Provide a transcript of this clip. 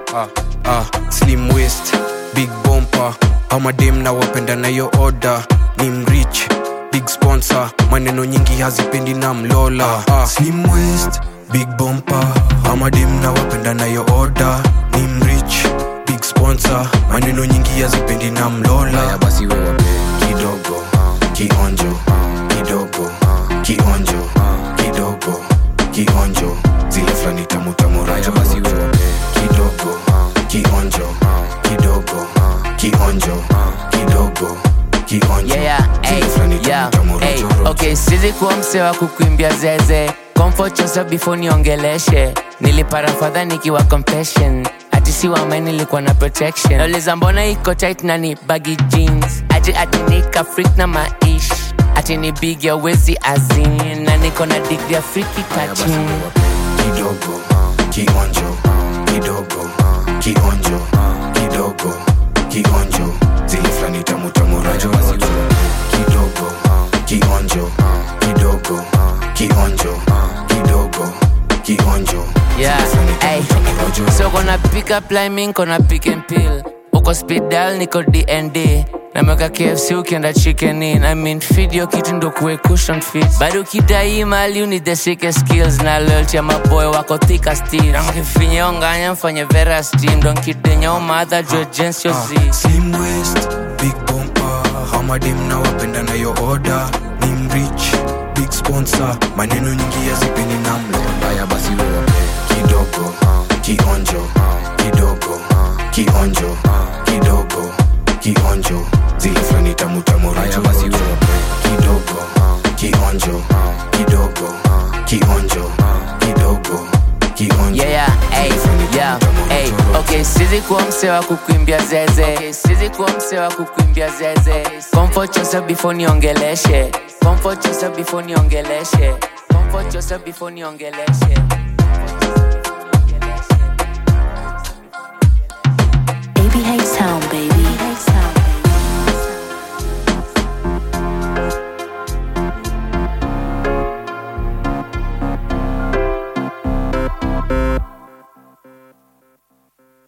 ah, ah, slim waist big bompa amadem na wapenda nayo order ni mrich big sponsor maneno nyingi hazipendi na mlola ah, slim waist big bompa amadem na wapenda nayo order ni mrich big sponsor maneno nyingi hazipendi na mlola haya basi wewe kidogo kionjo kidogo kionjo kidogo kionjo zile fulani tamutamu haya basi wewe kidogo kionjo kidogo kionjo kidogo kionjo yeah, yeah, zile ay, fulani yeah, tamutamu ay, rojorojo. okay sizi kuwa mse wa kukuimbia zeze comfort yourself before niongeleshe nilipara fadha nikiwa compassion ati si wame nilikuwa na protection nauliza mbona iko tight na ni baggy jeans ati ati nika freak na maish ati ni big ya wezi azin na niko na degree ya freaky touching kidogo kionjo kidogo kionjo kidogo kionjo zile fulani tamutamu rojorojo kidogo kionjo kidogo kionjo kidogo kionjo Yeah, zile fulani ay. tamutamu rojorojo. So gonna pick up line, min gonna pick and pill. Uko speed dial, niko DND. Nameweka KFC ukienda chicken in. I mean feed your kitu ndo kuwe cushion fit. Bado ukidai mali you need the sickest skills na loyalty ya maboy wako thika still. Kama kifinye onganya mfanye vera steam. Don't kidenya umadha jua jensi yo zi. slim waist big bompa hamadem na wapenda nayo order ni mrich big sponsor maneno nyingi yazipeni na mlola haya basi wewe kidogo kionjo kidogo kionjo kidogo kionjo zile fulani tamutamu haya basi rojorojo. wewe kidogo kionjo kidogo kionjo kidogo kionjo Yeah, yeah, ay, yeah, ay. Okay, sizi kuwa mse wa kukuimbia zeze. Okay, sizi kuwa mse wa kukuimbia zeze. Comfort yourself before niongeleshe. Comfort yourself before niongeleshe. Comfort yourself before niongeleshe. ABH Sound.